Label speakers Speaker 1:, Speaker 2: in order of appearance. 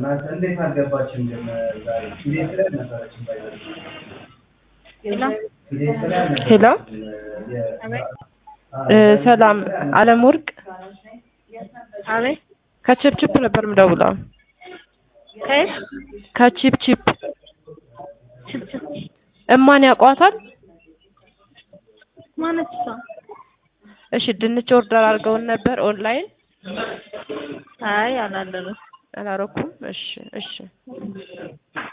Speaker 1: እንዴት አልገባችም ግን ዛሬ ፊዴስ ላይ አልነበረችም ባይዘ ፊዴስ ላይ
Speaker 2: ሄሎ
Speaker 1: አልነበረችም የ-
Speaker 2: እ፣ ሰላም አለም ወርቅ
Speaker 3: አቤት
Speaker 2: ከቺፕቺፕ ነበር የምደውለው።
Speaker 3: ከየት
Speaker 2: ከቺፕቺፕ
Speaker 3: ችፕችፕ
Speaker 2: እማን ያውቋታል?
Speaker 3: ማነች እሷ?
Speaker 2: እሺ ድንች ኦርደር አድርገውን ነበር ኦንላይን
Speaker 3: አይ አላደረኩም።
Speaker 2: አላረኩም። እሺ እሺ